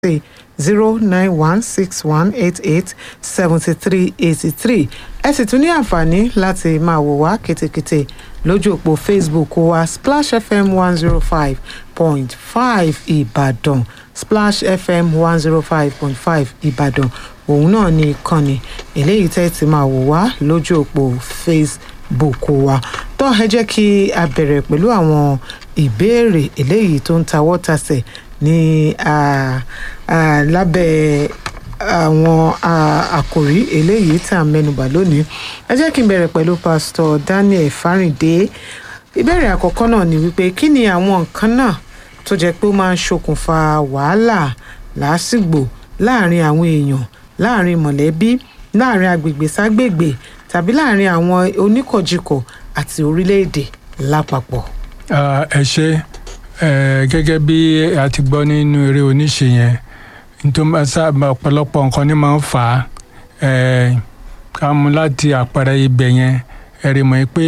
sí zero nine one six one eight eight seventy three eighty three ẹ sì tún ní àǹfààní láti máa wò wá kétékété lójú òpó facebook wa splash fm one zero five point five ìbàdàn splash fm one zero five point five ìbàdàn òun náà ní ìkànnì eléyìí tẹ́ ti máa wò wá lójú òpó facebook wa tó ẹ jẹ́ kí a bẹ̀rẹ̀ pẹ̀lú àwọn ìbéèrè eléyìí tó ń tawọ́ tasẹ̀ ní ah, ah, lábẹ́ àwọn ah, àkòrí eléyìí tá a mẹ́nubà lónìí ẹ jẹ́ kí n bẹ̀rẹ̀ pẹ̀lú pásítọ̀ daniel fáríndé ìbéèrè àkọ́kọ́ náà ni wípé kí ni àwọn nǹkan náà tó jẹ́ pé ó máa ń ṣokùnfà wàhálà làásìgbò láàrin àwọn èèyàn láàrin mọ̀lẹ́bí láàrin agbègbè ságbègbè tàbí láàrin àwọn oníkọ̀jikọ̀ àti orílẹ̀-èdè lápapọ̀. Ah, ẹ ṣe eh, gẹ́gẹ́ bí a ti gbọ́ nínú eré oníṣe yẹn nítorí máa sábà ọ̀pọ̀lọpọ̀ nǹkan ní máa ń fà á eh, ká mú láti àpẹẹrẹ ibẹ̀ yẹn ẹ rí mọ̀ pé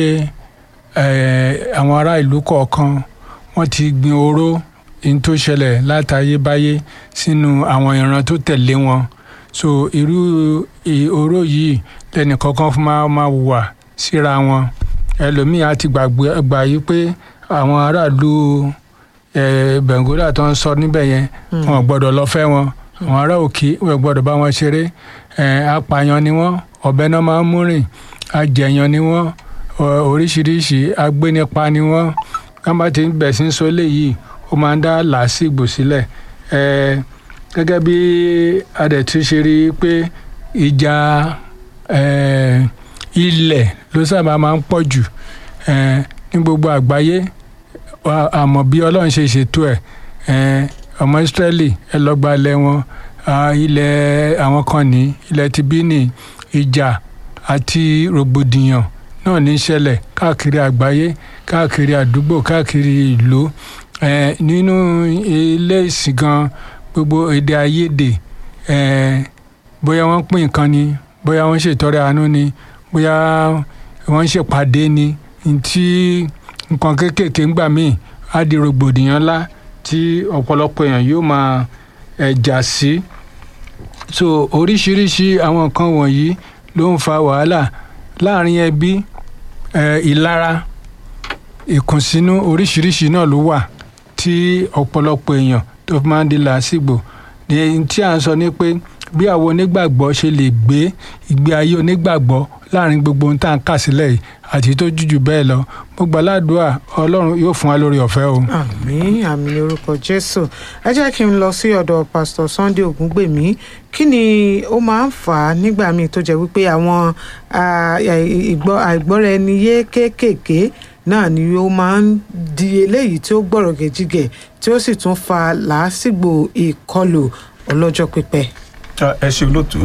eh, àwọn ará ìlú kọ̀ọ̀kan wọ́n ti gbin oró ní tó ṣẹlẹ̀ látayébáyé sínú àwọn ìran tó tẹ̀lé wọn so irú i- oró yìí lẹ́nì kọ̀ọ̀kan fún máa máa wà síra wọn ẹlòmíì á ti gbàgbé gbà yí pé àwọn aráàlú eh, bengola tó ń sọ níbẹ̀ yẹn wọn ò gbọ́dọ̀ lọ fẹ́ wọn àwọn ará òkè wọn ò gbọ́dọ̀ bá wọn ṣeré eh, apààyàn ni wọ́n ọ̀bẹ náà máa ń mú rìn ajẹ̀yàn ni wọ́n ọ- oríṣiríṣi agbénipa ni wọ́n wọ́n bá ti ń bẹ̀ sí ń sọ léyìí ó máa ń dá làásìgbò sílẹ̀ eh, gẹ́gẹ́ bí adẹ̀tú ṣe rí i pé ìjà eh, ilẹ̀ ló sábà máa ń pọ̀ jù eh, ní gbogbo àgbáyé wa- àmọ́ bí ọlọ́run ṣe ṣètò ẹ̀ eh, ọmọ ìsírẹ́lì ẹ lọ gba ilẹ̀ wọn ah, ilẹ̀ àwọn kan ní ilẹ̀ tibini ìjà àti rògbòdìyàn náà ní í ṣẹlẹ̀ káàkiri àgbáyé káàkiri àdúgbò káàkiri ìlú eh, nínú ilé ìsìn gan gbogbo èdè àìyedè eh, bóyá wọ́n pín nǹkan ni bóyá wọ́n ṣètọrẹ àánú ni bóyá wọ́n ṣèpàdé ni ntí nǹkan kéékèèké ńgbà míì á di rògbòdìyàn ńlá tí ọ̀pọ̀lọpọ̀ èèyàn yóò máa ẹ̀ jà sí so oríṣiríṣi àwọn nǹkan wọ̀nyí ló ń fa wàhálà láàrin ẹbí ẹ̀ ìlara ìkùnsínú oríṣiríṣi náà ló wà tí ọ̀pọ̀lọpọ̀ èèyàn tó fi máa ń di làásìgbò ní tí à ń sọ ni pé bí àwọn onígbàgbọ́ ṣe lè gbé ìgbé ayé onígbàgbọ́ láàrin gbogbo ohun tá à ń kà sílẹ̀ yìí àti tó jújù bẹ́ẹ̀ lọ mo gbà ládùúrà ọlọ́run yóò fún wa lórí ọ̀fẹ́ o. àmín àmín ní orúkọ jésù ẹ jẹ́ kí n lọ sí ọ̀dọ̀ pásítọ̀ sunday ògúngbèmí kí ni ó máa ń fà á nígbà míì tó jẹ́ wípé àwọn ah, ìgbọ́ àìgbọ́ra ẹni yé kéékèèké náà ni ó máa ń di eléyìí tí ó gbọ̀rọ̀ gẹ̀jígẹ̀ tí ó sì tún fa làásìgbò ìkọlù ọlọ́jọ́ pípẹ́. Ah, ẹ ṣe olóòtú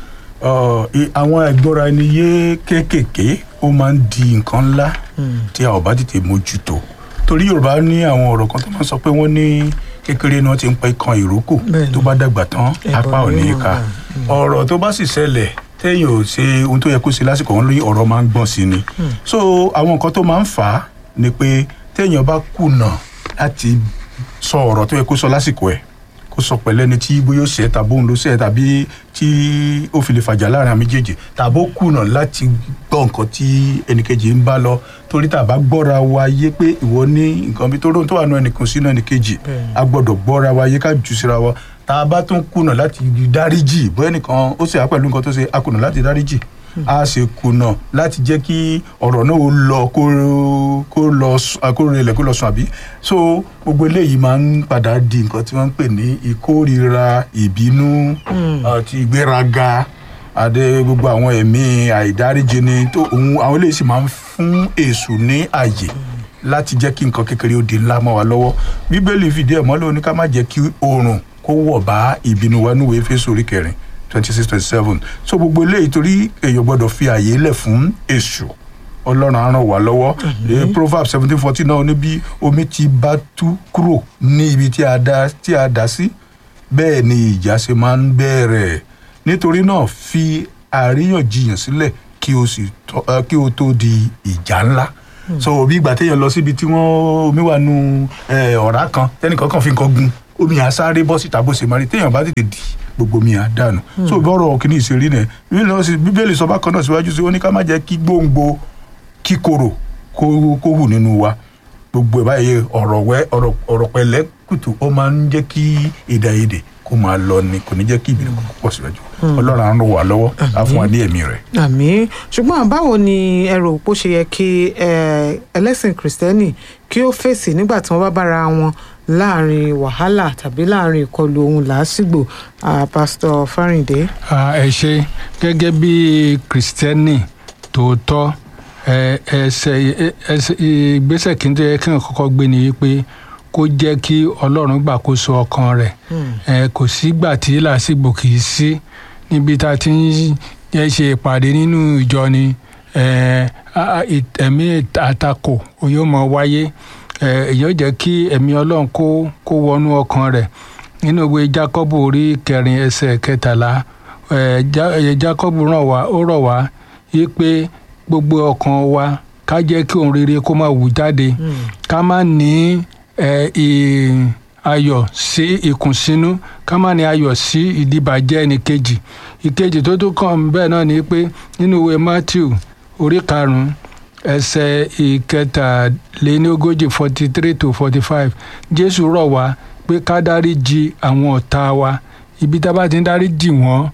Ọ, i- àwọn ẹgbọ́ra ẹni yé kéékèèké ó máa ń di nǹkan ńlá tí a ò bá tètè mójútó torí yorùbá ní àwọn ọ̀rọ̀ kan tó máa ń sọ pé wọ́n ní kékeré náà ti ń pa ikan ìrókò Bẹ́ẹ̀ni. tó bá dàgbà tán Ẹbọ apá ò ni ní í ó ka wà. ọ̀rọ̀ tó bá sì ṣẹlẹ̀ téèyàn ò ṣe ohun tó yẹ kó ṣe lásìkò wọn lórí ọ̀rọ̀ máa ń gbọ̀n sí ni so àwọn nǹkan tó máa ń fà á ni pé téèyàn bá kùnà láti sọ ọ̀rọ̀ tó yẹ kó sọ lásìkò ẹ̀ kó sọ pẹ̀lẹ́ ni tí bóyá ó ṣe tàbí òun ló ṣe tàbí tí ó fi lè fàjà láàrin àwọn méjèèjì tàbí ó kùnà láti gbọ́ nǹkan tí ẹnìkejì ń bá lọ torí tàbá gbọ́ra wa yé pé ìwọ ní nǹkan bí tó rò tó wà nù ẹnìkan sínú ẹnìkejì Bẹ́ẹ̀ni. a gbọ́dọ̀ gbọ́ra wa yé ká jù síra wa tá a bá tún kùnà láti dáríjì bóyá ẹnìkan ó ṣe á pẹ̀lú nǹkan tó ṣe a kùnà láti dáríjì a ṣe kùnà láti jẹ́ kí ọ̀rọ̀ náà ó lọ kó kó lọ sùn- kó rẹlẹ̀ kó lọ sùn àbí so gbogbo eléyìí máa ń padà di nǹkan tí wọ́n ń pè ní ìkórira ìbínú àti ìgbéraga àdé gbogbo àwọn ẹ̀mí àìdáríjì ni tó òun àwọn eléyìí sì máa ń fún èṣù ní àyè láti jẹ́ kí nǹkan kékeré ó di ńlá mọ́ wa lọ́wọ́ bíbélì fìdí ẹ̀ mọ́lẹ̀ ó ní ká má jẹ́ kí oòrùn kó wọ̀ bá ìbínú wa níwèé Éfésù orí kẹrin twenty six twenty seven so gbogbo eléyìí torí èèyàn gbọ́dọ̀ fi àyè lẹ̀ fún èṣù ọlọ́run á ràn wá lọ́wọ́ Eh, proverbs seventeen fourteen náà ní bí omi ti bá tú kúrò ní ibi tí a dá tí a dá sí bẹ́ẹ̀ ni ìjà ṣe máa ń bẹ̀rẹ̀ nítorí náà fi àríyànjiyàn sílẹ̀ kí o sì tọ́- eh, kí o tó di ìjà ńlá so bí ìgbà téèyàn lọ síbi tí wọ́n omi wà nù eh, ọ̀rá kan tẹ́nìkan kàn fi nǹkan gun omi yẹn á sáré bọ́ síta bó ṣe máa rí téèyàn bá tètè dì gbogbo omi yẹn á dànù so bọ́rọ̀ kìíní ìṣeré náà bíbélì náà sì- bíbélì sọ bákan náà síwájú sí ó ní ká má jẹ́ kí gbòǹgbò kíkorò kó kó hù nínú wa gbogbo ẹ̀ báyìí ọ̀rọ̀ wẹ́ ọ̀rọ̀ ọ̀rọ̀ pẹ̀lẹ́ kùtù ó máa ń jẹ́ kí èdè àìyedè kó máa lọ ni kò ní jẹ́ kí ìbínú kó pọ̀ síwájú ọlọ́run á ràn wá lọ́wọ́ á fún wa ní ẹ̀mí rẹ̀. àmì ṣùgbọ́n báwo ni ẹ rò pé ó ṣe yẹ kí ẹ, ẹlẹ́sìn kìrìsìtẹ́nì kí ó fèsì nígbà tí wọ́n bá bára wọn láàrin wàhálà tàbí láàrin ìkọlù ohun làásìgbò Ah, pásítọ̀ fáríǹdé. Ah, ẹ ṣe gẹ́gẹ́ bí kìrìsìtẹ́nì tòótọ́ ẹ, ẹsẹ̀ ẹ- ẹsẹ̀ ìgbésẹ̀ kí n tó yẹ kí n kọ́kọ́ gbé ni wípé kó jẹ́ kí ọlọ́run gbàkóso ọkàn rẹ̀ ẹ, kò sígbà tí làásìgbò kì í sí níbi tá a ti ń yẹ ṣe ìpàdé nínú ìjọ ni ẹ, a- a- ì- ẹ̀mí àtakò yóò mọ wáyé ẹ, èyí ó jẹ́ kí ẹ̀mí ọlọ́run kó kó wọnú ọkàn rẹ̀ nínú ìwé jákọ́bù orí kẹrin ẹsẹ̀ kẹtàlá ẹ, Já- ẹ, jákọ́bù ràn wá ó rọ̀ wá yí pé gbogbo ọkàn wa ká jẹ́ kí ohun rere kó máa wù jáde ká má ní ẹ, ì- ayọ̀ sí ìkùnsínú ká má ní ayọ̀ sí ìdíbàjẹ́ ẹnìkejì ìkejì tó tún kàn bẹ́ẹ̀ náà ni pé nínú ìwé matthew orí karùn-ún ẹsẹ̀ ìkẹtàléníogójì forty three to forty five jésù rọ̀ wá pé ká dáríjì àwọn ọ̀tá wa ibi tá a bá ti ń dáríjì wọ́n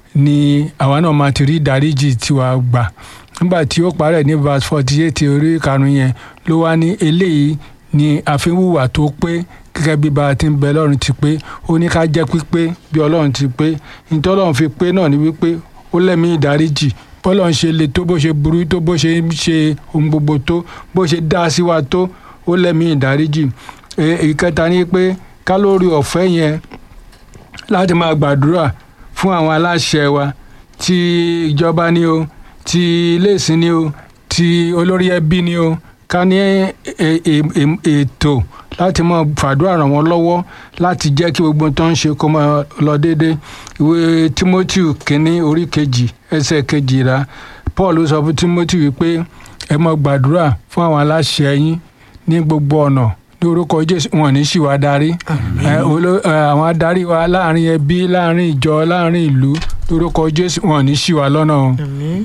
ni àwa náà máa ti rí ìdáríjì tiwa gbà nígbà tí ó parẹ́ ní verse forty eight orí karùn-ún yẹn ló wá ní eléyìí ni àfihàn tó pé gẹ́gẹ́ bí bá a ti ń bẹ lọ́run ti pé ó ní ká jẹ́ pípé bí ọlọ́run ti pé nítorí ọlọ́run fi pé náà ni wípé ó lẹ́mí ìdáríjì bọ́lọ́run ṣe le tó bó ṣe burú tó bó ṣe ń ṣe ohun gbogbo tó bó ṣe dá sí wa tó ó lẹ́mí ìdáríjì Ẹ- ìkẹta ni pé kálórì ọ̀fẹ́ yẹn láti máa gbàdúrà fún àwọn aláṣẹ wa ti ìjọba ni o ti iléèsìn ni o ti olórí ẹbí ni o ká ní ẹ- ẹ- ẹ- ètò láti máa fàdúrà ràn wọ́n lọ́wọ́ láti jẹ́ kí gbogbo tó ń ṣe kó máa lọ déédé ìwé timothy kínní orí kejì ẹsẹ̀ kejìlá paul sọ fún timothy wípé ẹ máa gbàdúrà fún àwọn aláṣẹ yín ní gbogbo ọ̀nà ní orúkọ jésù wọn ò ní ṣì wá darí ẹ, oló- ẹ, àwọn adarí wa láàrin ẹbí láàrin ìjọ láàrin ìlú lórúkọ jésù wọn ò ní ṣì wá lọ́nà o.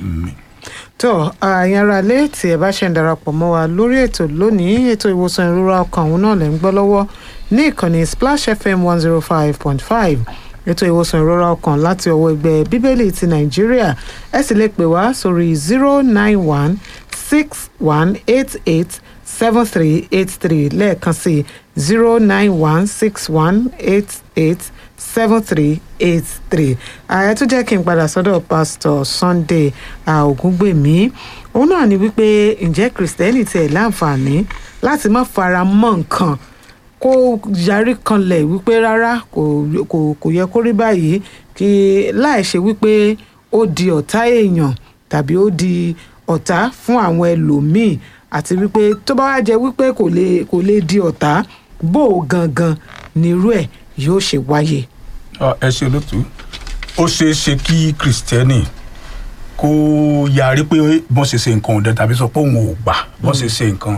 tó àyàn ara lé tí ẹ bá ṣe ń darapọ̀ mọ́ wa lórí ètò lónìí ètò ìwòsàn ìrora ọkàn òun náà lè ń gbọ́ lọ́wọ́ ní ìkànnì splash fm one zero five point five ètò ìwòsàn ìrora ọkàn láti ọwọ́ ẹgbẹ́ bíbélì ti nàìjíríà ẹ sì lè pè wá sórí zero nine one six one eight eight seven three eight three lẹ́ẹ̀kan sí zero nine one six one eight eight seven three eight three ààrẹ tó jẹ́ kí n padà sọ́dọ̀ pásítọ̀ sunday ah, ògúngbèmí òun náà ni wípé ǹjẹ́ kìrìsìtẹ́nì tiẹ̀ láǹfààní láti má fara mọ́ nǹkan kó yarí kanlẹ̀ wípé rárá kò kò kò yẹ kó rí báyìí kí láì ṣe wípé ó di ọ̀tá èèyàn tàbí ó di ọ̀tá fún àwọn ẹlòmíì àti wípé tó bá wá jẹ wípé kò lè kò lè di ọ̀tá bó o gangan nírú ẹ̀ yóò ṣe wáyé. Ọ, ẹ ṣe olótú ó ṣeé ṣe kí kristẹni kó yarí pé bọ́n ṣe ṣe nǹkan ọ̀dẹ tàbí sọ pé òun ò gbà bọ́n ṣe ṣe nǹkan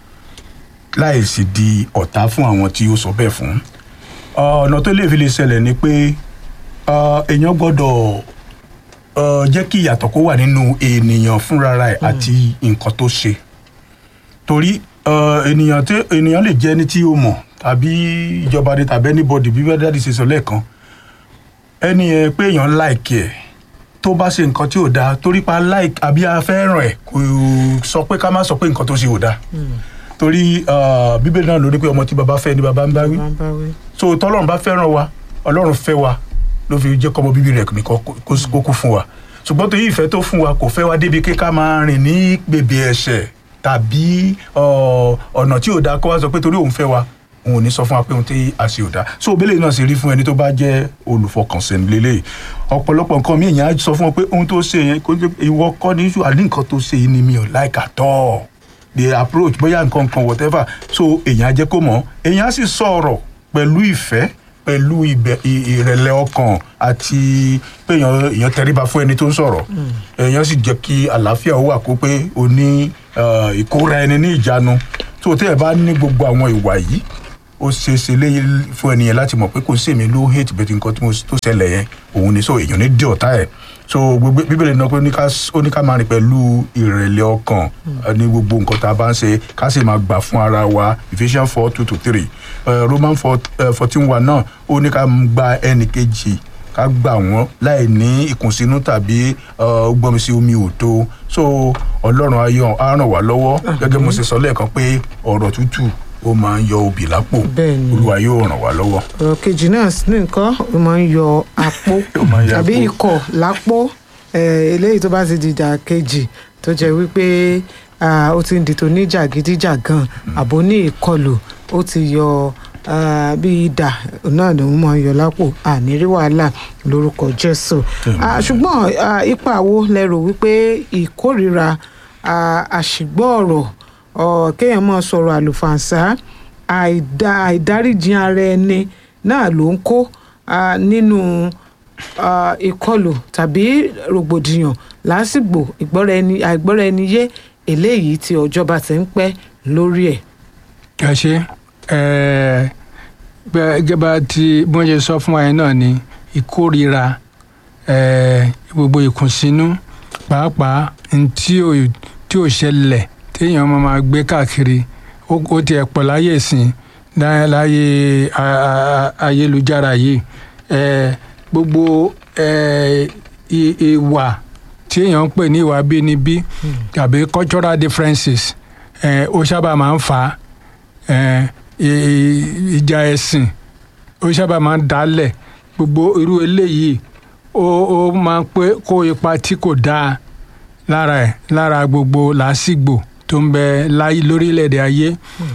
láì sì di ọ̀tá fún àwọn tí ó sọ bẹ́ẹ̀ fún Ọ, ọ̀nà tó lè fi lè ṣẹlẹ̀ ni pé ọ, èèyàn gbọ́dọ̀ ọ, jẹ́ kí ìyàtọ̀ kó wà nínú ènìyàn fúnra ẹ̀ àti nǹkan tó ṣe torí ọ, ènìyàn tí ènìyàn lè jẹ́ ẹni tí ó mọ̀ tàbí ìjọba ni tàbí anybody bí bẹ́ẹ̀ dáàdi ṣe sọ lẹ́ẹ̀kan ẹni yẹn pé èèyàn láìkì ẹ̀ tó bá ṣe nǹkan tí ò dáa torí pa láìkì àbí a fẹ́ràn ẹ̀ kò sọ pé ká má sọ pé nǹkan tó ṣe ò dáa torí ọ, bíbélì náà ló ní pé ọmọ tí baba fẹ́ ni baba ń bá wí Máa ń bá wí. so tọ́lọ́run bá fẹ́ràn wa ọlọ́run fẹ́ wa ló fi jẹ́ kọ́mọ bíbí rẹ̀ nìkan kó kó kú fún wa ṣùgbọ́n torí ìfẹ́ tó fún wa kò fẹ́ wa débi pé ká máa rìn ní bèbè ẹ̀ṣẹ̀ tàbí ọ, ọ̀nà tí ò dáa kó wá sọ pé torí òun fẹ́ wa òun ò ní sọ fún wa pé ohun tí a ṣe ò dáa so òbélé náà ṣe rí fún ẹni tó bá jẹ́ olùfọkànsìn lélẹ̀ ọ̀pọ̀lọpọ̀ nǹkan mi èèyàn á sọ fún wọn pé ohun tó ṣe yẹn kò jẹ́ ìwọ kọ́ ní ṣù àní nǹkan tó ṣe yìí ni mi ò láìka tọ́ the approach bóyá nǹkan kan whatever so èèyàn á jẹ́ kó mọ̀ èèyàn á sì sọ̀rọ̀ pẹ̀lú ìfẹ́ pẹ̀lú ìbẹ̀- ì- ìrẹ̀lẹ̀ ọkàn àti pé èèyàn èèyàn tẹríba fún ẹni tó ń sọ̀rọ̀ èèyàn sì jẹ́ kí àlàáfíà ó wà kó pé o ní eh, ìkóra ẹni ní ìjánu tó tẹ́ ẹ bá ní gbogbo àwọn ìwà yìí ó ṣe é ṣe léyìn fún ẹnìyẹn láti mọ̀ pé kò sí èmi ló hate bẹ́ẹ̀ tí nǹkan tí mo tó ṣẹlẹ̀ yẹn òun ni so èèyàn ní dí ọ̀tá ẹ̀ so gbogbo bíbélì náà pé ó ní ká ó ní ká máa rìn pẹ̀lú ìrẹ̀lẹ̀ ọkàn eh, ní gbogbo nǹkan tá a bá ń ṣe ká sì máa gbà fún ara wa Ephesians four two to three Roman fourteen one náà ó ní ká gba ẹnì kejì ká gbà wọ́n láì ní ìkùnsínú tàbí uh, gbọ́nmi sí omi òtó so ọlọ́run á yọ- á ràn wá lọ́wọ́ gẹ́gẹ́ mo ṣe sọ lẹ́ẹ̀kan pé ọ̀rọ̀ tútù ó máa ń yọ obì lápò Bẹ́ẹ̀ ni. olúwa yóò ràn wá lọ́wọ́. ọ̀rọ̀ kejì náà sì ní nǹkan ó máa ń yọ apó Ó máa ń yọ tàbí apó. ikọ̀ lápó eh, eléyìí tó bá ti dìjà kejì tó jẹ́ wípé ah, ó ti ń di tó ní jàgídíjàgan àbò ní ìkọlù ó ti yọ ah, bí idà náà ló ń máa ń yọ lápò ànírí wàhálà lórúkọ Jésù Ah, ṣùgbọ́n ah, ipa wo lẹ rò wípé ìkórìíra ah, àṣìgbọ́ ọ̀rọ̀ ọ̀, kéèyàn máa sọ̀rọ̀ àlùfàǹsá àìdá àìdáríjì ara ẹni náà ló ń kó ah, nínú ah, ìkọlù tàbí rògbòdìyàn lásìgbò ìgbọ́ra ẹni àìgbọ́ra ẹni yé eléyìí tí ọjọ́ bá ti ń pẹ́ lórí ẹ̀. ẹ ṣe ẹ gẹ́gẹ́ bá ti bí wọ́n ṣe sọ fún wa yẹn náà ni ìkórira ẹ gbogbo ìkùnsínú pàápàá n tí ò tí ò ṣẹlẹ̀ téèyàn máa máa gbé káàkiri ó ó tiẹ̀ pọ̀ láyé ìsìn lá- láyé a- a- a- ayélujára yìí ẹ gbogbo ẹ i- ìwà tí èèyàn ń pè ní ìwà bínibí tàbí cultural differences ẹ ó sábà máa ń fà á ẹ, ì- ì- ìjà ẹ̀sìn ó sábà máa ń dálẹ̀ gbogbo irú eléyìí ó ó máa ń pé kó ipa tí kò dáa lára ẹ̀ lára gbogbo làásìgbò tó ń bẹ láyé lórílẹ̀‐èdè ayé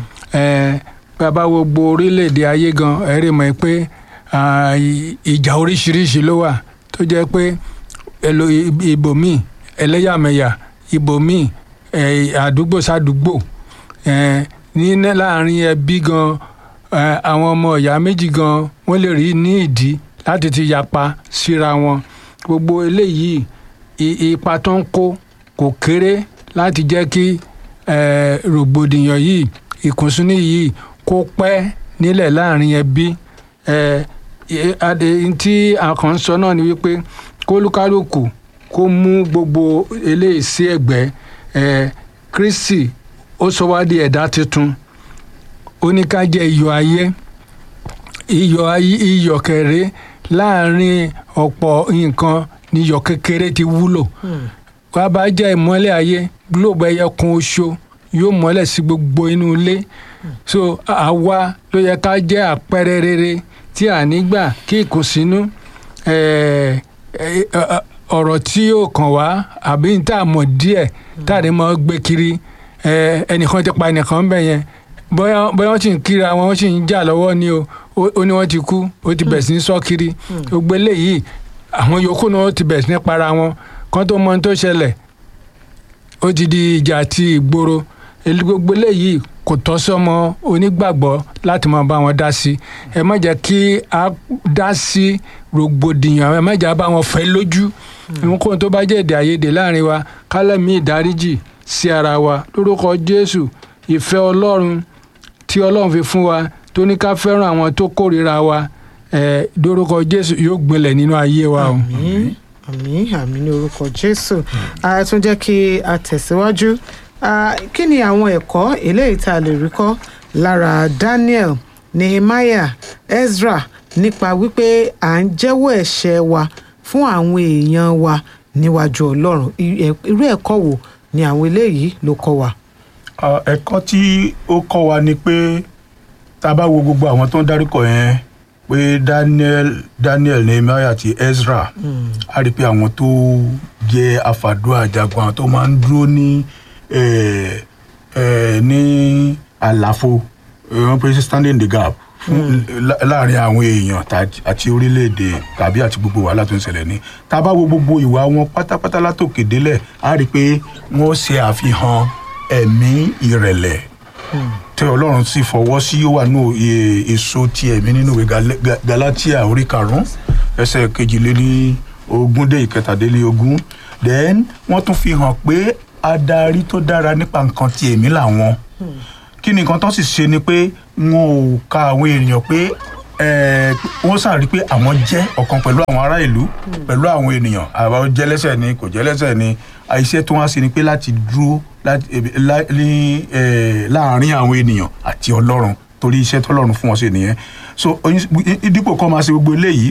ẹ, bàbá wo gbogbo orílẹ̀‐èdè ayé gan ẹ rí mọ̀ pé ah, ì- ìjà oríṣiríṣi ló wà tó jẹ́ pé ẹlò ibòmíì ẹlẹ́yàmẹ̀yà ibòmíì ẹ̀, àdúgbò sádùúgbò ẹ̀, ní ní láàrin ẹbí gan ẹ̀, àwọn ọmọ ìyá méjì gan wọ́n lè rí ní ìdí láti ti yapa síra wọn gbogbo eléyìí i- ipa tó ń kó kò kéré láti jẹ́ kí ẹ̀, rògbòdìyàn yìí ìkùnsínú yìí kó pẹ́ nílẹ̀ láàrin ẹbí ẹ̀, ẹ̀, adé- tí àkàn ń sọ náà ni wípé kólúkálùkù kó mú gbogbo eléyìí sí ẹ̀gbẹ́ ẹ̀, Kristi ó sọ wá di ẹ̀dá tuntun ó ní ká jẹ́ iyọ̀ ayé iyọ̀ ayé iyọ̀ kẹrẹ láàrin ọ̀pọ̀ nǹkan ní iyọ̀ kékeré ti wúlò wá bá jẹ́ ìmọ́lẹ̀ ayé gílóòbù ẹyẹ kan oṣù yóò mọ́lẹ̀ sí gbogbo inú ilé so àwa ló yẹ ká jẹ́ àpẹẹrẹ rere tí a nígbà kí ìkùnsínú eh, eh, eh, ọ̀rọ̀ tí yóò kàn wá àbí tá a mọ̀ díẹ̀ tá a lè mọ̀ gbé kiri eh, ẹnìkan ti pa ẹnìkan bẹ̀ yẹn bóyá bóyá wọ́n sì ń kíra wọn wọ́n sì ń jà lọ́wọ́ ni o ó ó ní wọ́n ti kú ó ti bẹ̀ sí ní sọ́ kiri gbogbo eléyìí àwọn yòókù náà ó ti bẹ̀ sí ní para wọn kán tó mọ ohun tó ṣẹlẹ̀ ó ti di ìjà àti ìgboro èlé gbogbo eléyìí kò tọ́ sọ́mọ onígbàgbọ́ láti máa bá wọn dá sí ẹ má jẹ́ kí a dá sí rògbòdìyàn ẹ má jẹ́ a bá wọn fẹ́ lójú nǹkan tó bá jẹ́ èdè àìyedè láàrin wa kálẹ̀mí ìdáríjì sí ara wa lórúkọ Jésù ìfẹ́ Ọlọ́run tí Ọlọ́run fi fún wa tó ní ká fẹ́ràn àwọn tó kórìíra wa ẹ̀ lórúkọ Jésù yóò gbilẹ̀ nínú ayé wa o. àmín àmín àmín ní orúkọ jésù a tún jẹ́ kí a tẹ̀síwájú Ah, kí ni àwọn ẹ̀kọ́ eléyìí tá a lè rí kọ́ lára daniel nehemiah ezra nípa wípé à ń jẹ́wọ́ ẹ̀ṣẹ̀ wa fún àwọn èèyàn wa níwájú ọlọ́run I- ẹ̀- irú ẹ̀kọ́ wo ni àwọn eléyìí ló kọ́ wa. Ah, ẹ̀kọ́ tí ó kọ́ wa ni pé tá a bá wo gbogbo àwọn tó ń dárúkọ yẹn pé Daniel Daniel Nehemiah àti Ezra a rí i pé àwọn tó jẹ́ afàdúrà jagun àwọn tó máa ń dúró ní eh, eh, ní àlàfo eh, wọ́n pè é standing in the gap fún lá- láàrin àwọn èèyàn tà- àti orílẹ̀-èdè tàbí àti gbogbo wàhálà tó ń ṣẹlẹ̀ ní tá a bá wo gbogbo ìwà wọn pátápátá látòkè délẹ̀ a rí i pé wọ́n ṣe àfihàn ẹ̀mí ìrẹ̀lẹ̀ tí ọlọ́run sì fọwọ́ sí ó wà nù e- èso ti ẹ̀mí nínú ìwé Gal- Ga- Galatia orí karùn-ún ẹsẹ̀ kejìléní ogún dé ìkẹtàdélé ogún then wọ́n tún fi hàn pé adarí tó dára nípa nǹkan ti ẹ̀mí làwọn kí ni nǹkan tó sì ṣe ni pé wọn ò ka àwọn ènìyàn pé eh, wọ́n sàrí pé àwọn jẹ́ ọ̀kan pẹ̀lú àwọn ará ìlú pẹ̀lú àwọn ènìyàn àwọn jẹ́lẹ́sẹ̀ ni kò jẹ́lẹ́sẹ̀ ni iṣẹ́ tó wá sí ni pé láti dúró láti- eh, lá- ní, eh, láàárín àwọn ènìyàn àti ọlọ́run torí iṣẹ́ tọ́lọ́run fún wọn ṣe nìyẹn so oyin- dípò kọ́ máa ṣe gbogbo eléyìí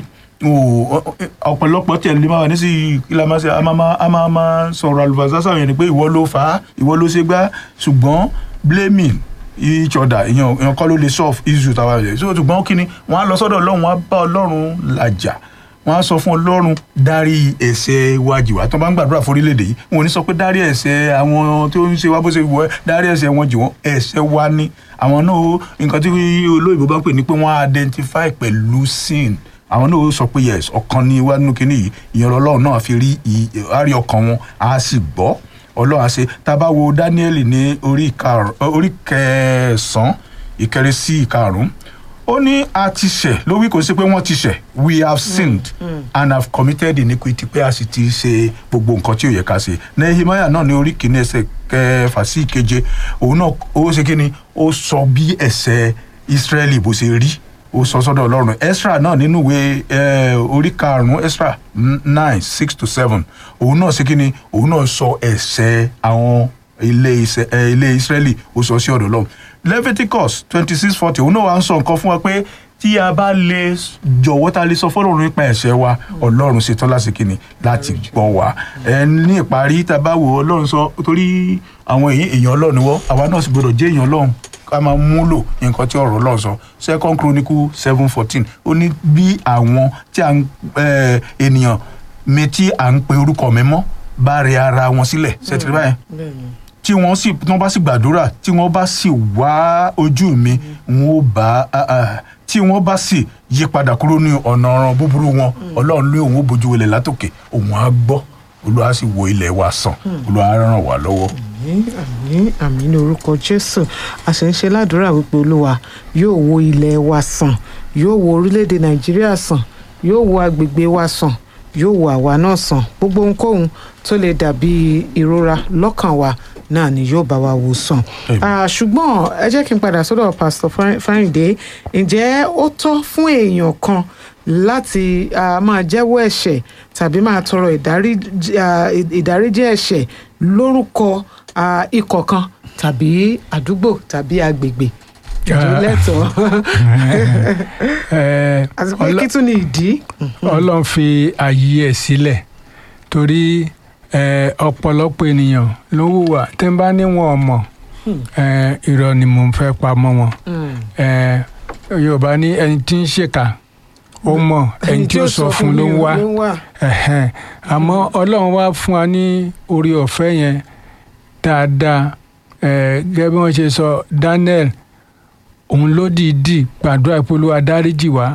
o- o- ọ̀pọ̀lọpọ̀ tí ẹni máa wà ní sí ilé máa ṣe a máa máa- a máa máa sọ̀rọ̀ àlùfáàsá sáwọn yẹn ni pé ìwọ ló fà á ìwọ ló ṣe gbá ṣùgbọ́n blaming each other èèyàn èèyàn kọ́ ló lè solve issue tàwa rẹ̀ so ṣùgbọ́n kí ni wọ́n á lọ sọ́dọ̀ ọlọ́run wọ́n á bá ọlọ́run làjà wọ́n á sọ fún ọlọ́run dárí ẹ̀ṣẹ̀ wa jì wá tó bá ń gbàdúrà fún orílẹ̀-èdè yìí wọn ò ní sọ pé dárí ẹ̀ṣẹ̀ àwọn tó ń ṣe wá bó ṣe wọ ẹ́ dárí ẹ̀ṣẹ̀ wọn jì wọ́n ẹ̀ṣẹ̀ wa ni àwọn náà ó- nǹkan tí olóyìnbó bá ń pè ní pé wọ́n á identify pẹ̀lú sin àwọn náà ó sọ pé yes ọkàn ni wá nínú kinní yìí ìyẹn ọlọ́run náà fi rí ì- á rí ọkàn wọn á sì gbọ́ ọlọ́run á ṣe tá a bá wo Dáníẹ́lì ní orí ìkarùn- orí kẹsàn-án ìkẹrin sí ìkarùn-ún ó ní a ti ṣẹ̀ ló wí kò sí pé wọ́n ti ṣẹ̀ we have sinned and have committed iniquity pé a sì ti ṣe gbogbo nǹkan tí ò yẹ ká ṣe Nehemiah náà ní orí kìíní ẹsẹ̀ kẹfà sí ìkeje òun náà ó ṣe kí ni ó sọ bí ẹ̀ṣẹ̀ Israẹli bó ṣe rí ó sọ sọ́dọ̀ Ọlọ́run Esra náà nínú ìwé eh, orí karùnún Esra nine six to seven òun náà ṣe kí ni òun náà sọ ẹ̀ṣẹ̀ àwọn ilé Ise- eh, ilé Israẹli ó sọ sí ọ̀dọ̀ Ọlọ́run Leviticus twenty six forty òun náà wà ń sọ nǹkan fún wa pé tí a bá lè jọ̀wọ́ tá a lè sọ fọ́lọ́run nípa ẹ̀ṣẹ̀ wa Ọlọ́run ṣetán láti kí ni láti gbọ́ wa ẹ ní ìparí tá a bá wo Ọlọ́run sọ torí àwọn èèyàn èèyàn Ọlọ́run ni wọ́n àwa náà sì gbọdọ̀ jẹ́ èèyàn Ọlọ́run ká máa múlò nǹkan tí ọ̀rọ̀ Ọlọ́run sọ second chronicle seven fourteen ó ní bí àwọn tí à ń eh, ènìyàn mi tí à ń pe orúkọ mi mọ́ bá rẹ ara wọn sílẹ̀ ṣètìlẹ́ báyẹn bẹ́ẹ̀ni tí wọ́n sì tí wọ́n bá sì gbàdúrà tí wọ́n bá sì wá ojú mi wọ́n ó bá ah, ah, tí wọ́n bá sì yí padà kúrò ní ọ̀nà ọ̀ràn búburú wọn ọlọ́run ní òun ó bójú wọlé látòkè òun á gbọ́ olúwa sì wo ilẹ̀ wa sàn olúwa á ràn wá lọ́wọ́. àmín àmín àmín ní orúkọ jésù a sì ń ṣe ládùúrà wípé olúwa yóò wo ilẹ̀ wa sàn yóò wo orílẹ̀-èdè nàìjíríà sàn yóò wo agbègbè wa sàn yóò wo àwa náà sàn gbogbo ohunkóhun tó lè dàbí ìrora lọ́kàn wa náà ni yóò bá wa wò sàn. Amen. Ah, ṣùgbọ́n ẹ jẹ́ kí n padà sọ́dọ̀ pásítọ̀ Fárin- Fáríndé ǹjẹ́ ó tọ́ fún èèyàn kan láti ah, máa jẹ́wọ́ ẹ̀ṣẹ̀ tàbí máa tọrọ ìdáríjì ah, ìdáríjì ẹ̀ṣẹ̀ lórúkọ ah, ikọ̀ kan tàbí àdúgbò tàbí agbègbè ìjọ Ah. lẹ́tọ̀ọ́ ẹ àti pé Ọlọ́- kí tún ni ìdí. ọlọ́run fi ààyè ẹ̀ sílẹ̀ torí ẹ, ọ̀pọ̀lọpọ̀ ènìyàn ló hùwà tí ń bá níwọ̀n ọmọ ẹ, irọ́ ni mò ń fẹ́ pa mọ́ wọn ẹ, yorùbá ní ẹni tí ń ṣèkà ó mọ̀ ẹni tí ó sọ fún ló ń wá ẹ̀hẹ́n. àmọ́ ọlọ́run wá fún wa ní orí ọ̀fẹ́ yẹn dáadáa ẹ̀, gẹ́gẹ́ bí wọ́n ṣe sọ Daniel òun ló dìídì gbàdúrà pé Olúwa dáríjì wá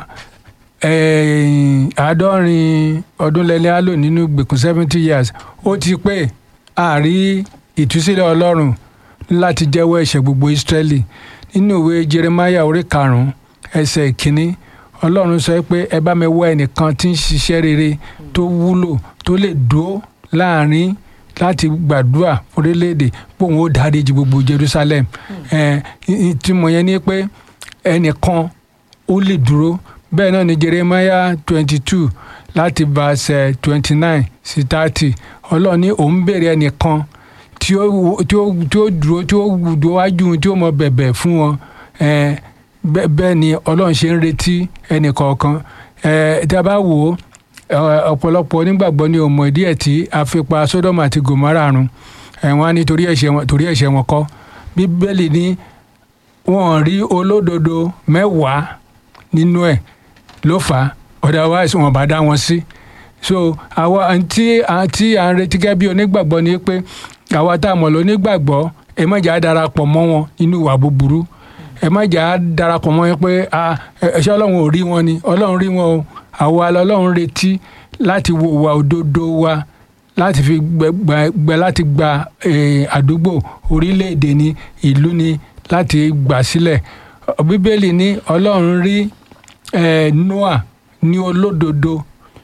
ẹ̀ẹ́n, àádọ́rin ọdún lẹ́lẹ́ á lò nínú ìgbèkùn seventy years ó ti pé àárí ìtúsílẹ̀ ọlọ́run láti jẹ́wọ́ ẹ̀ṣẹ̀ gbogbo Ísírẹ́lì nínú ìwé Jeremiah orí karùn-ún ẹsẹ̀ ìkíní ọlọ́run sọ pé ẹ bá mi wá ẹnìkan tí ń ṣiṣẹ́ rere tó wúlò tó lè dúró láàrin láti gbàdúrà orílẹ̀-èdè pé òun ó dáríjì gbogbo Jerusalem ẹ̀ ìtumọ̀ yẹn ni pé ẹnìkan ó lè dúró bẹ́ẹ̀ náà ni Jeremiah twenty two láti verse twenty nine sí thirty ọlọ́run ní òun béèrè ẹnìkan tí ó tí ó tí ó dúró tí ó dúró wájú tí ó mọ bẹ̀bẹ̀ fún wọn ẹ̀ bẹ́ẹ̀ bẹ́ẹ̀ ni ọlọ́run ṣe ń retí ẹnìkọ̀ọ̀kan ẹ̀ tí a bá wò ó ẹ̀, ọ̀pọ̀lọpọ̀ onígbàgbọ́ ni òmò ìdí ẹ̀ tí a fi pa Sódómù àti Gòmárà run ẹ̀ wọ́n á ní torí ẹ̀ṣẹ̀ wọn torí ẹ̀ṣẹ̀ wọn kọ́ Bíbélì ní wọ́n rí olódodo mẹ́wàá nínú ẹ̀ ló fà á otherwise wọn bá dá wọn sí so àwa tí tí à ń retí gẹ́gẹ́ bí onígbàgbọ́ ni pé àwa tá a mọ̀ lónígbàgbọ́ ẹ má jà á darapọ̀ mọ́ wọn nínú ìwà búburú ẹ má jà á darapọ̀ mọ́ wọn pé ah, ẹ ṣé ọlọ́run ò rí wọn ni ọlọ́run rí wọn o àwa lọ́lọ́run retí láti wo ìwà òdodo wa láti fi gbẹ gbẹ- gbẹ láti gba eh, àdúgbò orílẹ̀-èdè ni ìlú ni láti gbà sílẹ̀ bíbélì ní ọlọ́run rí eh, Noah ní olódodo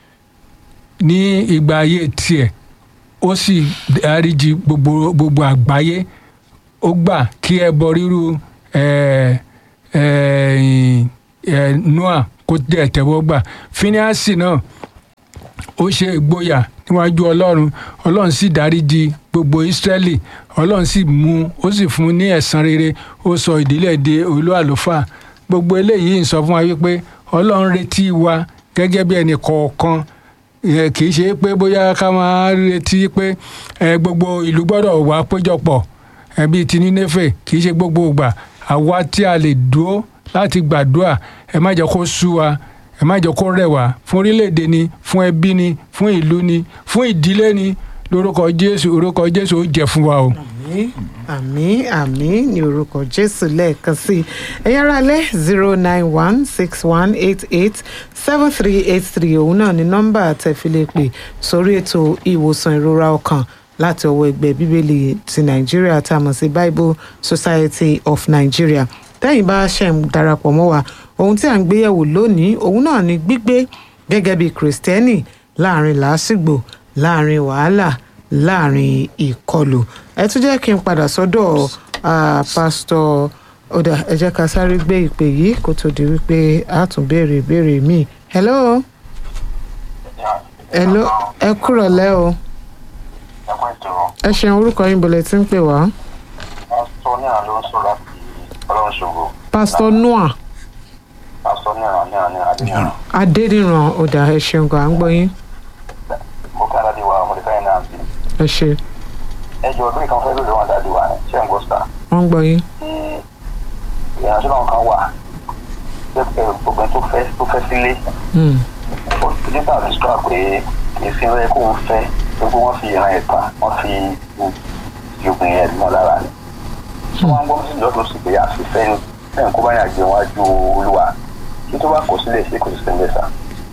ní ìgbà ayé tiẹ̀ ó sì dáríjì gbogbo gbogbo àgbáyé ó gbà kí ẹbọ rírú ẹ ẹ ẹ noah kó dẹ̀ tẹ́wọ́ gbà fíníàsì náà ó ṣe ìgboyà níwájú ọlọ́run ọlọ́run sì dáríjì gbogbo ìsírẹ́lì ọlọ́run sì mú ó sì fún un ní ẹ̀san rere ó sọ ìdílé di olú àlùfáà gbogbo eléyìí ń sọ fún wa wípé ọlọ́run retí wa gẹ́gẹ́ bí ẹnì kọ̀ọ̀kan ẹ, kì í ṣe pé bóyá ká máa retí pé ẹ, gbogbo ìlú gbọ́dọ̀ wá péjọpọ̀ ẹ, bíi ti nínéfè kì í ṣe gbogbo ìgbà àwa tí a lè dúró láti gbàdúrà ẹ má jẹ́ kó sú wa ẹ má jẹ́ kó rẹ̀ wá fún orílẹ̀-èdè ni fún ẹbí ni fún ìlú ni fún ìdílé ni lórúkọ jésù orúkọ jésù ó jẹ́ fún wa o. àmín àmín àmín ní orúkọ jésù lẹ́ẹ̀kan sí i ẹ̀yà ara lẹ́ zero nine one six one eight eight seven three eight three òun náà ni nọ́mbà tẹ̀fílẹ̀ pè sórí ètò ìwòsàn ìrora ọkàn láti ọwọ́ ẹgbẹ́ bíbélì ti nàìjíríà tá a mọ̀ sí bible society of nigeria tẹ́yìn bá ṣe ń darapọ̀ mọ́ wa ohun tí à ń gbéyẹ̀wò lónìí òun náà ni gbígbé gẹ́gẹ́ bí kìrìsìtẹ́nì láàrin làásìgbò láàrin wàhálà láàrin ìkọlù ẹ tún jẹ́ kí n padà sọ́dọ̀ ah, pásítọ̀ ọ̀dà ẹ jẹ́ ká sáré gbé ìpè yìí kó tó di wípé a tún béèrè ìbéèrè míì hello hello ẹ kúrọ̀ lẹ́ o ẹ̀kọ́ ètò ẹ ṣeun orúkọ yín bọ̀lẹ̀ tí ń pè wá pásítọ̀ ní àná ló ń sọ láti ọlọ́run ṣògo pásítọ̀ noah pásítọ̀ ní àná ní àná ní adéyàn adédìran ọ̀dà ẹ ṣeun gan à ń gbọ́ yín mo kí aládé wa mo lè fẹ́ náà sí ẹ ṣe ẹjọ́ ọdún ìkan fẹ́ lóde wọn dáadé wa ṣé ń gbọ́ sà wọ́n ń gbọ́ yín tí ìrìnàjò náà kan wà pé gbogbo ẹni tó fẹ́ tó fẹ́ sílé Hmm. nípa àdúrà pé èsì rẹ kó ń fẹ́ gbogbo wọn fi ìran ẹ̀ tán wọ́n fi ìgbìn ẹ̀ mọ́ lára ni tí wọ́n ń gbọ́ sí lọ́dún sí pé àfẹ́fẹ́ ni bẹ́ẹ̀ kó bá yàn jẹun wájú olúwa kí tó bá kó sílẹ̀ sí kò sí sílẹ̀ sà.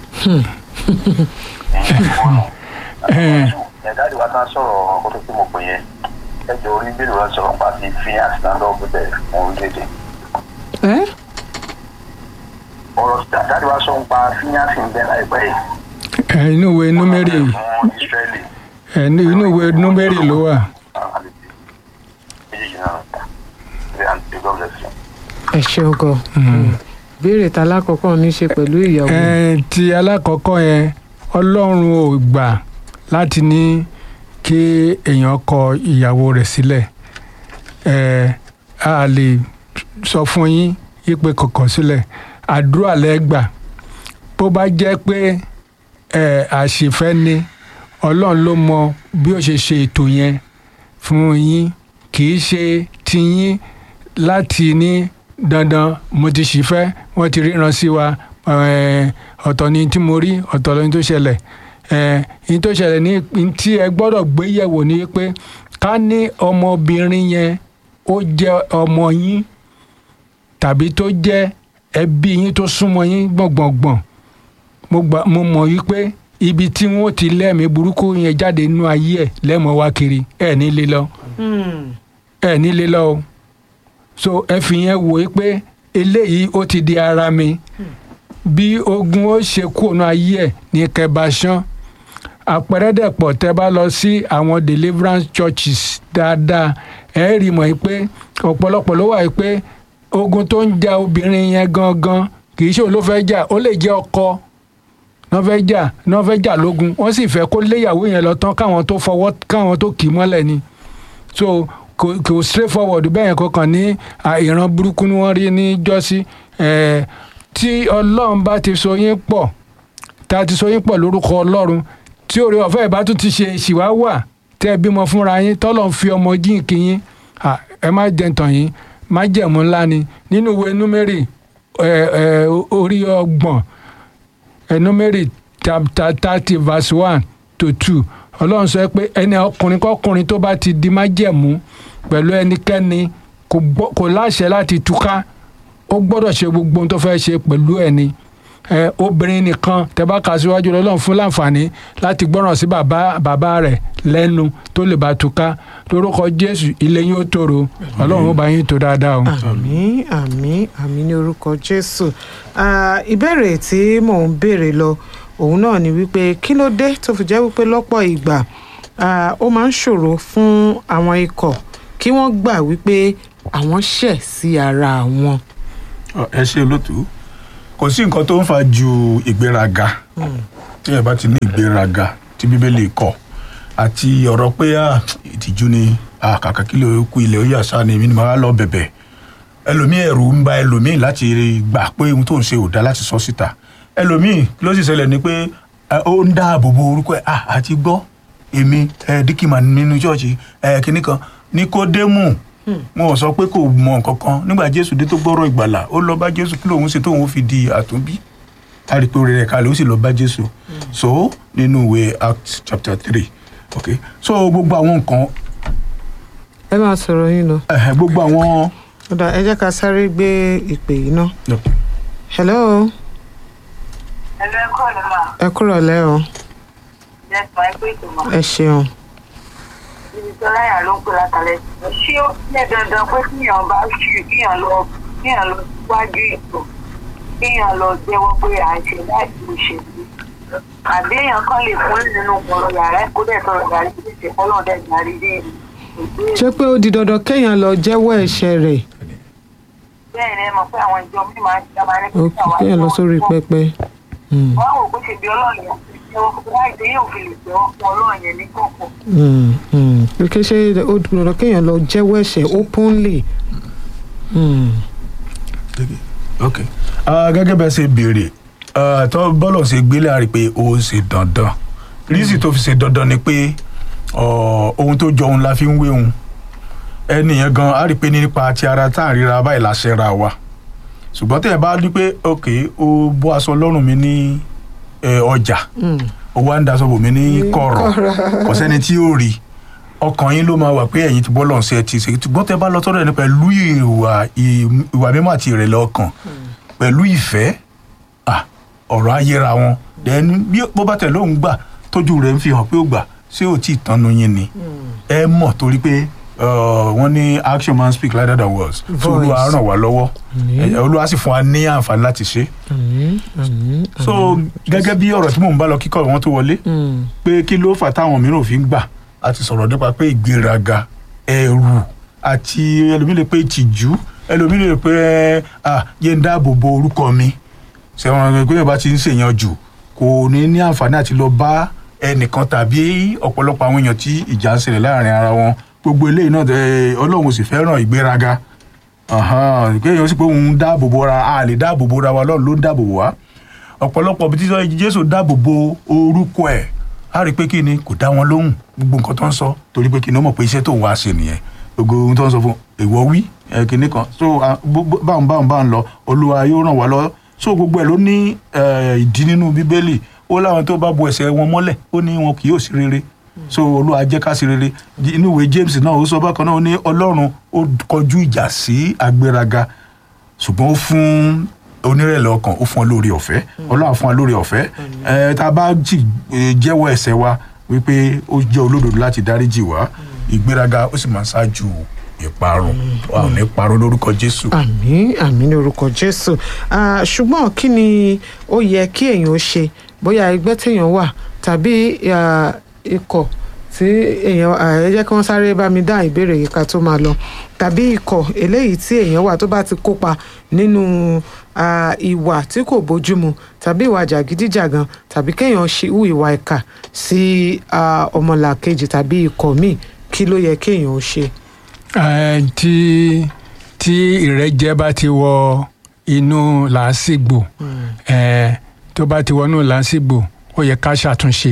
ẹ̀dá ìwà tán sọ̀rọ̀ ọkọ̀ tó tí mo pè yẹn ẹjọ́ orí bílù rẹ sọ̀rọ̀ nípa ti fi àtìláńdọ́ gbẹ̀bẹ̀ fún orílẹ̀-èdè. ẹ ọ̀rọ̀ dáàdì wa sọ nípa fíyànsì ń bẹ láìpẹ́ yìí. ẹ inú ìwé númérì fún Ísírẹ́lì. ẹ ní inú ìwé númérì ló wà. méjèèjì náà ta ilé àti God bless you. ẹ ṣeun gan béèrè ta lákọ̀ọ́kọ́ ní í ṣe pẹ̀lú ìyàwó ẹ ti alákọ̀ọ́kọ́ yẹn ọlọ́run ò gbà láti ní kí èèyàn kọ ìyàwó rẹ̀ sílẹ̀ ẹ a lè sọ fún yín yípe kọ̀kọ̀ sílẹ̀ àdúrà lẹ́gbà bó bá jẹ́ pé ẹ àṣìfẹ́ ni ọlọ́run ló mọ bí ó ṣe ṣe ètò yẹn fún yín kì í ṣe tiyín láti ní dandan mo ti ṣì fẹ́ wọ́n ti ríran sí wa eh, ọ̀tọ̀ ni tí mo rí ọ̀tọ̀ ni tó ṣẹlẹ̀ eh, ní tó ṣẹlẹ̀ ní ní tí ẹ gbọ́dọ̀ gbé yẹ̀wò ni pé ká ní ọmọbìnrin yẹn ó jẹ́ ọmọ yín tàbí tó jẹ́ ẹbí yín tó súnmọ́ yín gbọ̀ngbọ̀ngbọ̀n mo gbà mo mọ̀ wípé ibi tí wọ́n ti lẹ́mìí burúkú yẹn jáde nínú ayé ẹ̀ lẹ́mọ̀ wá kiri ẹ̀ ní lé lọ ẹ̀ ní lé lọ o so ẹ fi yẹn wò ó pé eléyìí ó ti di ara mi bí ogun ó ṣe kú ònà ayé ẹ̀ ní kẹbàṣán àpẹẹrẹ dẹ̀pọ̀ tẹ́ bá lọ sí àwọn deliverance churches dáadáa ẹ rí mọ̀ pé ọ̀pọ̀lọpọ̀ ló wà pé ogun tó ń ja obìnrin yẹn gangan kì í ṣe òun ló fẹ́ jà ó lè jẹ́ ọkọ náà fẹ́ jà náà fẹ́ jà lógun wọ́n sì fẹ́ kó léyàwó yẹn lọ tán káwọn tó fọwọ́ káwọn tó kì í mọ́lẹ̀ ni so kò kò straight forward bẹ́ẹ̀ yẹn kankan ní à, ìran burúkú ni wọ́n rí ní jọ́sí ẹ̀ tí ọlọ́run bá ti so yín pọ̀ tá a ti so yín pọ̀ lórúkọ ọlọ́run tí òrè ọ̀fẹ́ ìbá tún ti ṣe ìṣìwá wà tẹ́ ẹ bímọ fúnra yín tọ́lọ̀ ń fi ọmọ jíǹkì yín à, ẹ má jẹ́ ntàn yín má jẹ̀mú ńlá ni nínú ìwé númérì ẹ̀ ẹ̀ orí ọgbọ̀n ẹ̀ númérì chapter thirty verse one to two ọlọ́run sọ pé ẹni ọkùnrin kọkùnrin tó bá ti di májẹ̀mú pẹ̀lú ẹnikẹ́ni kò gbọ́- kò láṣẹ láti túká ó gbọ́dọ̀ ṣe gbogbo ohun tó fẹ́ ṣe pẹ̀lú ẹni ẹ obìnrin nìkan tẹ́ bá kà síwájú lọ́lọ́run fún láǹfààní láti gbọ́ràn sí bàbá bàbá rẹ̀ lẹ́nu tó lè bá túká lórúkọ jésù ilé yín ó tòrò ọlọ́run ó bá yín tó dáadáa o. àmín àmín àmín ní orúkọ jésù Ah, ìbéèrè tí mò ń béèrè lọ òun náà ni wípé kí ló dé tó fi jẹ́ wípé lọ́pọ̀ ìgbà ah, ó máa ń ṣòro fún àwọn ikọ̀ kí wọ́n gbà wípé àwọn ṣẹ̀ sí ara wọn. Ọ, ẹ ṣe olótú kò sí nǹkan tó ń fa ju ìgbéraga tí ẹ bá ti ní ìgbéraga tí bíbélì kọ àti ọ̀rọ̀ pé ah, ìtìjú ni ah, kàkà kí lè kú ilẹ̀ ó yà sá ni èmi ni màá lọ bẹ̀bẹ̀ ẹlòmíì ẹ̀rù ń ba ẹlòmíì láti gbà pé ohun tó ń ṣe ò dá láti sọ síta ẹlòmíì ló sì ṣẹlẹ̀ ni pé eh, ó ń dáàbò bo orúkọ ẹ̀ ah, àti gbọ́ èmi eh, díkìmà nínú ṣọ́ọ̀ṣì eh, kìnnì kan níkódémù wọn ò sọ pé kò mọ nǹkan kan nígbà jésù dé tó gbọ́rọ̀ ìgbàlà ó lọ bá jésù kí lòun ṣe tóun fi di àtúnbí láti pé orí rẹ̀ kalẹ̀ ó sì lọ bá jésù so nínú ìwé act chapter three okay so gbogbo àwọn nǹkan ẹ máa sọ̀rọ̀ yín lọ. ẹ̀hẹ̀, gbogbo àwọn. ọ̀dà ẹ jẹ́ ká sáré gbé ìpè yìí ná. hello ẹ̀rọ ẹ̀kọ́ ni mà ẹ kúrọ̀ lẹ́ o lẹ́sùn ẹgbẹ́ ìgbìmọ̀ ẹ ṣeun. ibi tó láyà ló ń pè látàlẹ́ ṣé ó ní dandan pé kíyàn bá ṣù kíyàn lọ kíyàn lọ síwájú ètò kíyàn lọ jẹ́wọ́ pé à ń ṣe láti òṣèlú àbí èèyàn kan lè fún nínú ọ̀rọ̀ yàrá kó dẹ̀ sọ̀rọ̀ yàrá ìdíje fọlọ́ dẹ̀ darí dé ìgbé ṣé pé ó di dandan kéèyàn lọ jẹ́wọ́ ẹ̀ṣẹ̀ rẹ̀ bẹ́ẹ̀ ni ẹ mọ̀ pé àwọn ìjọ mi máa ń ṣe máa ní ó kéèyàn lọ sórí pẹpẹ. Mm, wọ́n wò bó ṣe bí ọlọ́run yẹn jẹ́wọ́ láì dé yóò fi lè jẹ́wọ́ fún ọlọ́run yẹn ní kọ̀ọ̀kan mm, mm. pé kí ṣe ó di dandan kéèyàn lọ jẹ́wọ́ ẹ̀ṣẹ̀ openly. Mm, ok Ah, gẹ́gẹ́ bẹ́ẹ̀ ṣe béèrè ah, tó bọ́lọ̀ ṣe gbélé àrí pé ó ṣe dandan rísì tó fi ṣe dandan ni pé ọ, ohun tó jọ ohun la fi ń wé ohun ẹnìyẹn gan á rí i pé nípa ti ara tá à ń ríra báyìí láṣẹ ra wa ṣùgbọ́n tẹ̀ bá ní pé ok ó bọ́ aṣọ lọ́rùn mi ní eh, ọjà mm. ó wá ń daṣọ bò mí ní kọ̀rọ̀ kò sẹ́ni tí ó rí ọkàn yín ló máa wà pé ẹ̀yin ti bọ́ lọ́n ṣe ti ṣe ṣùgbọ́n tẹ bá lọ tọ́lọ̀ ẹni pẹ̀lú ìwà ìwà mímọ́ àti ìrẹ̀lẹ̀ ọkàn pẹ̀lú ìfẹ́ ah, ọ̀rọ̀ ayéra wọn then bí bó bá tẹ̀ lóun gbà tójú rẹ̀ ń fi hàn pé ó gbà ṣé ò tí ì tanu yín ni ẹ mọ̀ torí pé uh, wọ́n ní action man speak louder than words so Voice. olúwa ràn wá lọ́wọ́ Àmín. ẹ, olúwa sì fún wa ní àǹfààní láti ṣe Àmín, àmín, so àmín. gẹ́gẹ́ bí ọ̀rọ̀ tí mò ń bá lọ kíkọ́ wọn tó wọlé Mm, pé kí ló fà táwọn mìíràn fi ń gbà a ti sọ̀rọ̀ nípa pé ìgbéraga ẹ̀rù àti ẹlòmíì lè pé ìtìjú ẹlòmíì lè pé ah yé ń dáàbò bo orúkọ mi ṣẹ̀wọ̀n pé yorùbá ti ń ṣèyàn jù kò ní ní àǹfààní àti lọ bá ẹnìkan tàbí ọ̀pọ̀lọpọ̀ àwọn èèyàn tí ìjà ń ṣẹlẹ̀ láàrin ara wọn gbogbo eléyìí náà ẹ, ọlọ́run ò sì fẹ́ràn ìgbéraga Ahan, kéèyàn sì pé òun dáàbò bo ra a lè dáàbò bo ra wa ọlọ́run ló ń dáàbò bò wá ọ̀pọ̀lọpọ̀ bí títọ́ jésù dáàbò bo orúkọ ẹ̀ á rí i pé kí ni kò dá wọn lóhùn gbogbo nǹkan tó ń sọ torí pé kí ni ó mọ̀ pé iṣẹ́ tó ń wá ṣe nìyẹn gbogbo ohun tó ń sọ fún èèwọ̀ wí ẹ̀ kìíní kan so ah, bó- bó- báwọn báwọn báwọn lọ olúwa yóò ràn wá lọ so gbogbo ẹ̀ ló ní eh, ìdí nínú bíbélì ó láwọn tó bá bo ẹsẹ̀ wọn mọ́lẹ̀ ó ní wọn kì yóò sí rere so olúwa jẹ́ ká sí rere inú ìwé james náà ó sọ bákan náà ó ní ọlọ́run ó kọjú ìjà sí agbéraga ṣùgbọ́n ó fún onírẹ̀lẹ̀ ọkàn ó fún ọ lórí ọ̀fẹ́ ọlọ́run á fún ọ lórí ọ̀fẹ́ ẹ tá a bá jì eh, jẹ́wọ́ ẹ̀ṣẹ̀ wa wípé ó jẹ́ olódodo láti dáríjì wá ìgbéraga ó sì máa ń ṣáájú ìparun wa ò ní parun lórúkọ jésù. àmín àmín ní orúkọ jésù Ah, ṣùgbọ́n kí ni ó yẹ kí èèyàn ó ṣe bóyá ẹgbẹ́ téèyàn wà tàbí ah, ikọ̀ tí èèyàn ah, ẹ jẹ́ kí wọ́n sáré bá mi dá ìbéèrè yìí ká tó máa lọ tàbí ikọ̀ eléyìí tí èèyàn wà tó bá ti kópa nínú ah, ìwà tí kò bójúmu tàbí ìwà jàgídíjàgan tàbí kéèyàn ṣe hù ìwà ìkà sí ah, ọmọlàkejì tàbí ikọ̀ míì kí ló yẹ kéèyàn ó ṣe. Eh, tí tí ìrẹ́jẹ bá ti wọ inú làásìgbò eh, tó bá ti wọnú làásìgbò ó yẹ ká ṣàtúnṣe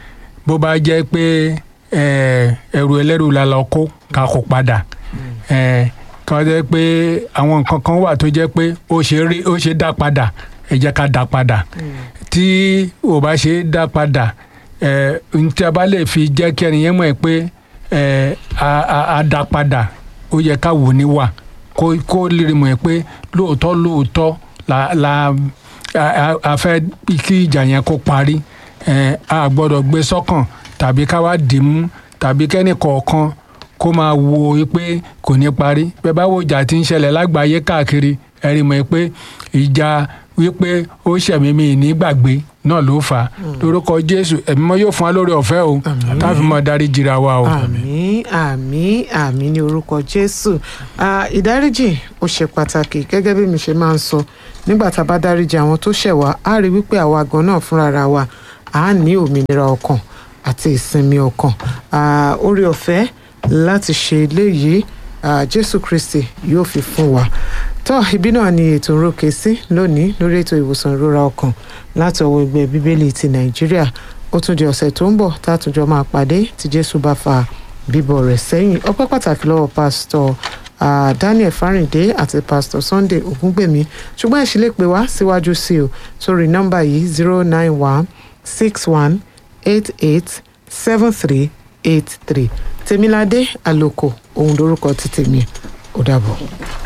bó bá jẹ́ pé eh, ẹrù ẹlẹ́rù la lọ kó ká kó padà eh, kọ́ jẹ́ pé àwọn nǹkan kan wà tó jẹ́ pé ó ṣe rí ó ṣe dá padà ẹ jẹ́ ká dá padà tí ò bá ṣe dá padà eh, n tí a bá lè fi jẹ́ kí ẹnìyẹn mọ̀ ẹ́ pé eh, a, a, a dá padà ó yẹ ká wò ní wà kó kó lè mọ̀ ẹ́ pé lóòótọ́ lóòótọ́ la la a, a, a fẹ́ kí ìjà yẹn kó parí eh, a gbọ́dọ̀ gbé sọ́kàn tàbí ká wá dì mú tàbí kẹ́nì kọ̀ọ̀kan kó máa wo pé kò ní parí bẹ́ẹ̀ bá wo ìjà tí ń ṣẹlẹ̀ lágbàáyé káàkiri ẹ rí mọ̀ pé ìjà wípé ó ṣẹ̀mí mi ní gbàgbé náà ló fà á lórúkọ jésù ẹ̀mí mọ́ yóò fún wa lórí ọ̀fẹ́ o táfi mọ́ darí jìra wa o. àmín àmín àmín ní orúkọ jésù Ah, ìdáríjì ó ṣe pàtàkì gẹ́gẹ́ bí mi ṣe máa ń sọ nígbà tá a bá dáríjì àwọn tó ṣẹ̀ wá á rí wípé àwa gan náà fúnra ra wa á ní òmìnira ọkàn àti ìsinmi ọkàn Ah, oore ọ̀fẹ́ láti ṣe eléyìí ah, jésù kristi yóò fi fún wa tó ibi náà ni ètò ìrókè sí lónìí lórí ètò ìwòsàn ìrora ọkàn láti ọwọ́ ẹgbẹ́ bíbélì ti nàìjíríà ó tún di ọ̀sẹ̀ tó ń bọ̀ tá a tún jọ máa pàdé tí jésù bá fa bíbọ̀ rẹ̀ sẹ́yìn ọpẹ́ pàtàkì lọ́wọ́ pásítọ̀ ah, daniel fáríndé àti pásítọ̀ sunday ògúngbèmí ṣùgbọ́n ẹ ṣì lè pè wá síwájú sí o sórí nọ́mbà yìí zero nine one six one eight eight seven three eight three tèmiládé àlòkò òun lórúkọ ti tèmi ó dàbọ̀.